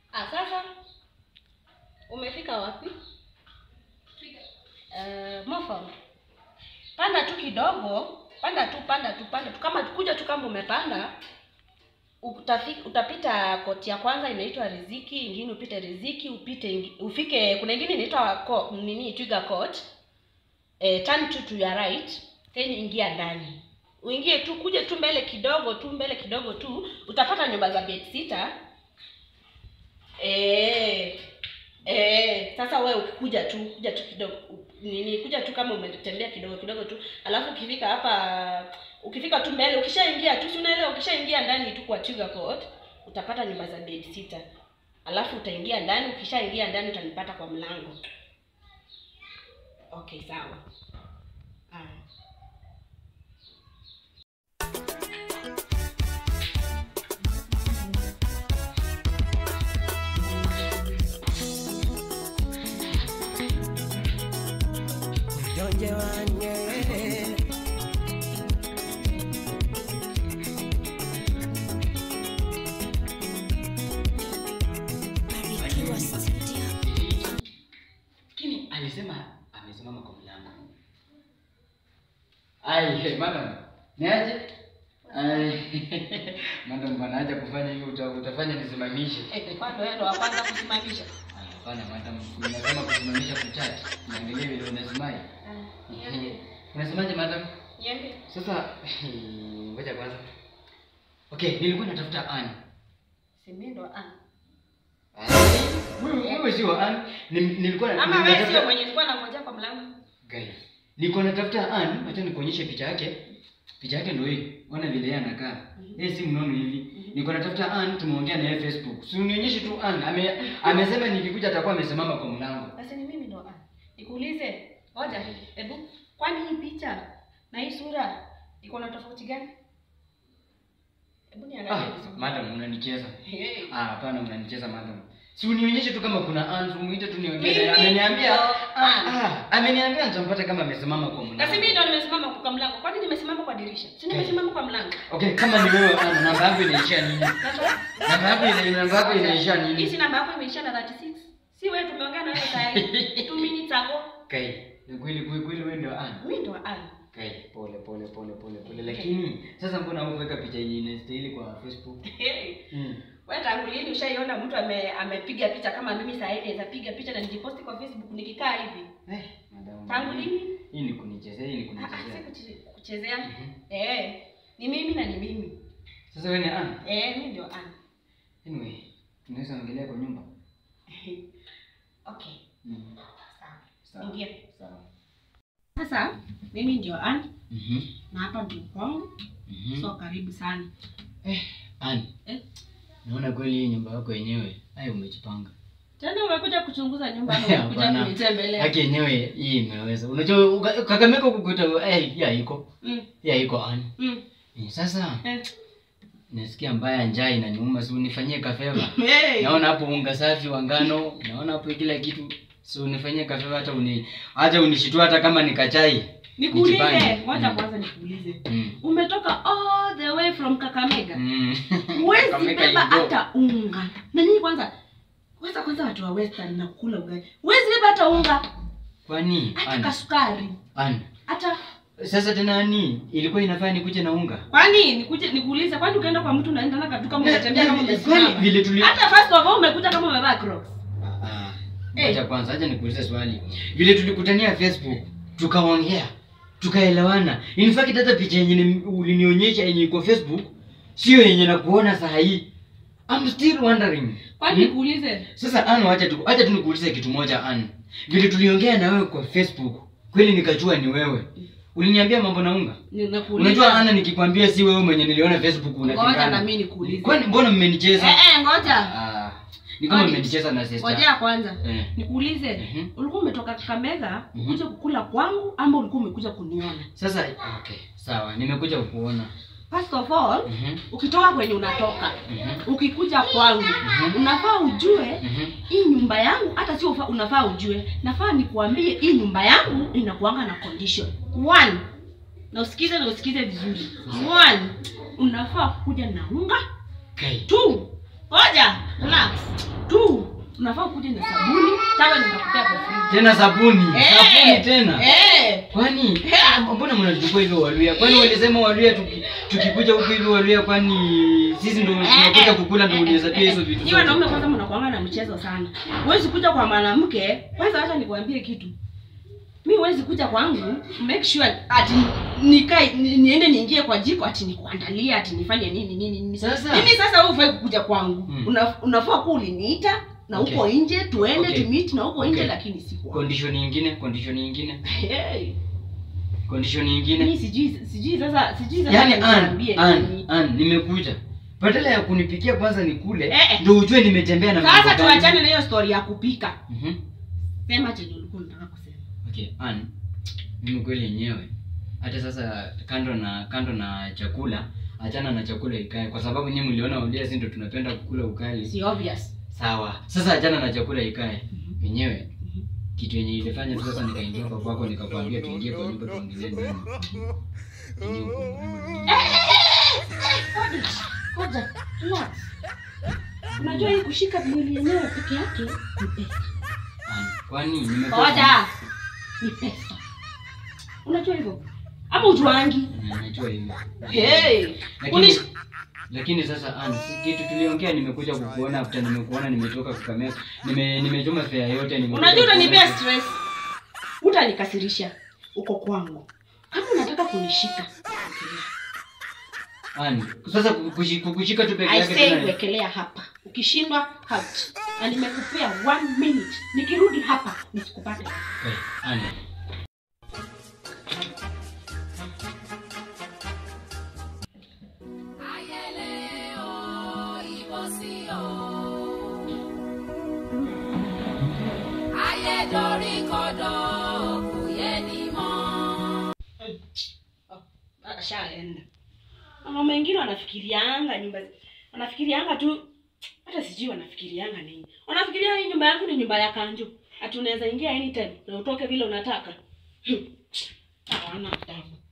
Ah, sasa umefika wapi? Uh, Mofam, panda tu kidogo, panda tu, panda tu, panda tu, kama kuja tu kama umepanda utafika, utapita koti ya kwanza inaitwa Riziki, ingine upite Riziki, upite ingi, ufike kuna ingine inaitwa ko- nini Twiga Court. Eh, turn to to your right, then ingia ndani. Uingie tu, kuja tu mbele kidogo tu, mbele kidogo tu, utapata nyumba za bed sitter. Eh, eh, sasa wewe ukikuja tu, kuja tu kidogo u- nini, kuja tu kama umetembea kidogo kidogo tu, alafu ukifika hapa, ukifika tu mbele, ukishaingia tu, si unaelewa, ukishaingia ndani tu kwa Twiga Court utapata nyumba za bed sitter, alafu utaingia ndani. Ukishaingia ndani utanipata kwa mlango. Okay, sawa. Haya. Unyonge wange Lakini alisema amesimama kwa mlango. Ai, hey, madam. Ni aje? Ai. madam bwana acha kufanya hivyo uta, utafanya nisimamishe. Eh, kwani wewe ndo wa kwanza kusimamisha? Ah, Hapana madam, ninasema kusimamisha kuchat. Niangalie vile unasimai. Unasemaje madam? Niende. Sasa ngoja kwanza. Okay, nilikuwa natafuta Ann. Si mimi ndo ah. Wewe wewe sio Ann. Ni- Nilikuwa Ama wewe natafuta- sio mwenye nilikuwa nangoja kwa mlango. Guys, niko natafuta Ann, acha nikuonyeshe picha yake. Picha yake ndio hii. Ona vile yeye anakaa. Yeye si mnono hivi. Niko natafuta Ann, tumeongea na yeye Facebook. Si unionyeshe tu Ann. Ame, amesema nikikuja atakuwa amesimama kwa mlango. Basi ni mimi ndo ah. Nikuulize, ngoja, hebu kwani hii picha na hii sura iko na tofauti gani? Hebu niangalie Ah, vizuri. madam unanicheza. Hey. Ah, hapana unanicheza madam. Si unionyeshe tu kama kuna Ann, umuite tu niongee. Mimi naye. Ameniambia ndo ah, Ann. ah, ameniambia nitampata kama amesimama kwa mlango. Na si mimi ndo nimesimama kwa mlango. Kwani nimesimama kwa dirisha? Si nimesimama kwa mlango. Okay, kama ni wewe Ann, namba yako inaishia nini? Sasa Namba yako ina namba yako inaishia hii nini? si namba yako imeisha na 36. Si wewe tumeongea na wewe saa hii. 2 minutes ago. Kai, ni kweli kweli kweli wewe ndio Ann. Mimi ndo ah. Kai, pole pole pole pole pole. Lakini sasa mbona hukuweka picha yenye inastahili kwa Facebook? Hey. Mm. Wewe tangu lini ushaiona mtu ame, amepiga picha kama mimi saa hii naweza piga picha na nijiposti kwa Facebook nikikaa hivi? Eh, madam. Tangu lini? Hii ni kunichezea, hii ni Ah, ah, si kunichezea. kuche- kuchezea. Mhm. Eh, ni mimi na ni mimi. Sasa wewe ni Ann. Eh, mimi ndio Ann. Anyway, tunaweza ongelea kwa nyumba. Okay. Mm. Sawa. Sawa. Ingia. Sawa. Sasa mimi ndio Ann Mhm. na hapa ndio kwangu. Mhm. So karibu sana. Eh, Ann. Eh? Naona kweli hii nyumba yako yenyewe. Ai umejipanga. Tena umekuja kuchunguza nyumba ama umekuja Hapana. kunitembelea? Haki yenyewe hii imeweza. Unajua uka- Kakamega kukuta eh ya iko. Mm. Ya iko Ann. Mm. Eh, Sasa Eh. nasikia mbaya njaa inaniuma, si unifanyie kafeva. Hey. Naona hapo unga safi wa ngano, naona hapo kila kitu. So unifanyie kafeva hata uni hata unishitue hata kama nikachai. Nikuulize, Nijipange. ngoja Mm. kwanza nikuulize. Mm. Umetoka all the way from Kakamega. Mm. Huwezi Kakamega beba you go. hata unga. Na nini kwanza? Kwanza kwanza watu wa Western na kula ugali. Huwezi beba hata unga, Kwani hata Ann, kasukari. Ann. Hata Sasa tena ni ilikuwa inafaa nikuje na unga. kwani nikuje nikuulize kwani ukaenda kwa mtu unaenda na katu kama unatembea kama Kwani umesimama? vile tuli Hata first of all umekuja kama umevaa Crocs. Ah, Eh. Ngoja kwanza, acha nikuulize swali. Vile tulikutania Facebook, tukaongea, tukaelewana. In fact hata picha yenye ni- ulinionyesha yenye iko Facebook sio yenye nakuona saa hii. I'm still wondering. Kwani Hmm? nikuulize? Sasa Ann, acha tu acha tu nikuulize kitu moja Ann. Vile tuliongea na wewe kwa Facebook, kweli nikajua ni wewe. Uliniambia mambo na unga. Ninakuuliza. Unajua Anna, nikikwambia si wewe mwenye niliona Facebook Ngoja na unapingana. mimi nikuulize. Kwani mbona mmenicheza? Eh eh, ngoja. Ah, ni kama Kwani- mmenicheza na sister. Ngojea kwanza. Eh. Nikuulize, Mhm. ulikuwa umetoka Kakamega Mhm. kuja kukula kwangu ama ulikuwa umekuja kuniona? Sasa okay, sawa, nimekuja kukuona. First of all, Mhm. ukitoka kwenye unatoka, Mhm. ukikuja kwangu, Mhm. unafaa ujue Mhm. hii nyumba yangu, hata sio ufa- unafaa ujue, nafaa nikuambie hii nyumba yangu inakuanga na condition. One, na usikize na usikize vizuri. One, unafaa kuja na unga. Kai. Two, ngoja, relax. Two, unafaa ukuje na sabuni tawe ninakupea for free tena sabuni Eh. sabuni tena eh kwani mbona mnachukua hivyo waluya kwani walisema waluya tuki, tukikuja huku hivi waluya kwani sisi ndo tunakuja kukula ndo unaweza pia hizo vitu Nyinyi wanaume zote kwanza mnakuanga na mchezo sana huwezi kuja kwa mwanamke kwanza acha nikwambie kitu mi huwezi kuja kwangu make sure ati nikae ni- niende niingie kwa jiko ati nikuandalie ati nifanye nini nini nini Sasa. mimi sasa wewe ufai kukuja kwangu Mm. Una, unafaa kuwa uliniita na Okay. uko nje tuende Okay. tumit na uko nje Okay. lakini si kwangu condition nyingine condition nyingine hey. condition mimi nyingine sijui sijui sasa sijui sasa yani nikwambie an an nini. an nimekuja badala ya kunipikia kwanza nikule Eh, eh. ndo ujue nimetembea na sasa mambo gani. tuachane na hiyo story ya kupika Mhm. sema chenye ulikuwa unataka kusema okay an mimi kweli yenyewe hata sasa kando na kando na chakula achana na chakula ikae kwa sababu nyinyi mliona ulia si ndo tunapenda kukula ukali si obvious sawa sasa achana na chakula ikae Mhm. yenyewe Mhm. kitu yenye ilifanya tu sasa nikaingia kwa kwako nikakwambia tuingie kwa nyumba tuongelee nini Yenyewe uko mwenyewe. Ngoja, relax. unajua hii kushika mwili yenyewe peke yake ni pesa An, kwani nimekosa ngoja ni pesa unajua hivyo ama ujuangi Na- najua hivyo hey. lakini Unish- lakini sasa an, si kitu tuliongea nimekuja kukuona after nimekuona nimetoka kukamea nime nimechoma fare yote nimekuja unajua utanipea kukuona. stress utanikasirisha uko kwangu kama unataka kunishika An, sasa kukushi- kukushika tu peke I yake say tena- wekelea hapa ukishindwa out na nimekupea one minute nikirudi hapa nisikupate Okay, An, ashaenda mama wengine wanafikirianga nyumba wanafikirianga tu hata sijui wanafikirianga nini wanafikiria hii nyumba yangu ni nyumba ya kanjo ati unaweza ingia anytime na utoke vile unataka Hmm. hawana adabu